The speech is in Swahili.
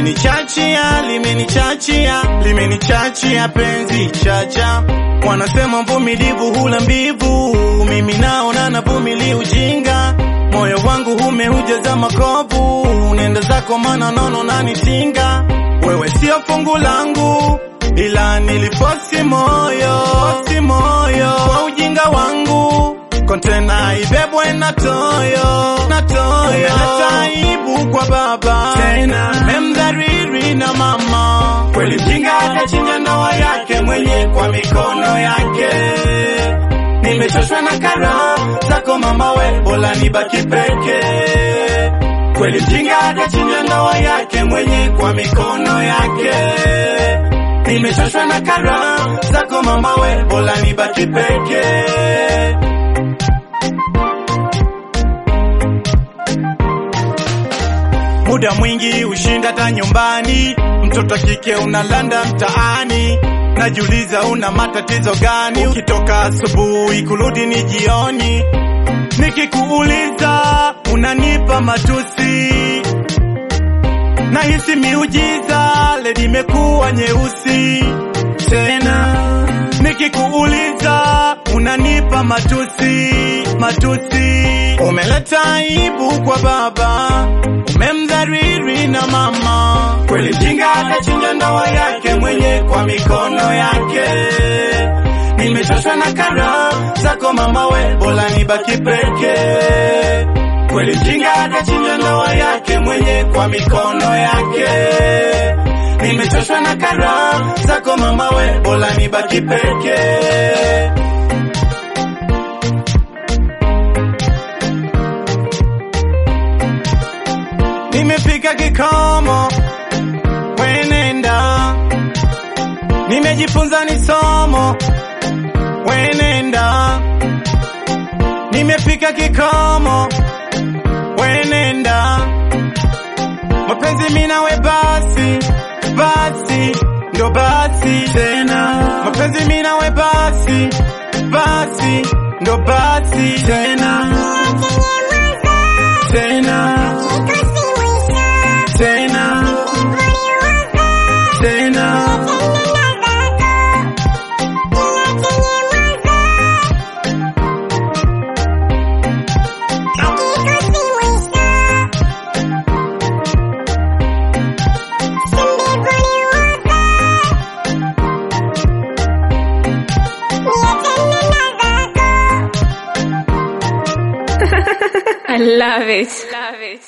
limenichachia, limenichachia, limenichachia penzi chacha. Wanasema mvumilivu hula mbivu, mimi naona navumili ujinga. Moyo wangu umeujaza makovu, nenda zako mana nono nanitinga. Wewe sio fungu langu, ila nilifosi moyo, fosi moyo kwa ujinga wangu. Kontena ibebwe na toyo, na toyo. Umeleta aibu kwa baba tena, memdhariri na mama. Kweli mjinga atachinja ndoa yake mwenye kwa mikono yake. Nimechoshwa na kara zako mama, we bora nibaki peke. Kweli mjinga atachinja ndoa yake mwenye kwa mikono yake. Nimechoshwa na kara zako mama, we bora nibaki peke. Muda mwingi ushinda hata nyumbani, mtoto kike unalanda mtaani. Najiuliza una matatizo gani? Ukitoka asubuhi kurudi ni jioni. Nikikuuliza unanipa matusi, nahisi miujiza ledi imekuwa nyeusi tena. Nikikuuliza unanipa matusi, matusi. Umeleta aibu kwa baba, umemdhariri na mama. Kweli mjinga atachinja ndoa yake mwenye kwa mikono yake. Nimechoshwa na kara zako mama, we bora nibaki peke. Kweli mjinga atachinja ndoa yake mwenye kwa mikono yake. Nimechoshwa na kara zako mama, we bora nibaki peke. Nimefika kikomo, wenenda. Nimejifunza ni somo, wenenda. Nimefika kikomo, wenenda. Mapenzi mimi nawe basi, basi, ndo basi tena. Mapenzi mimi nawe basi, basi, ndo basi tena. Tena, tena, tena. I love it. Love it.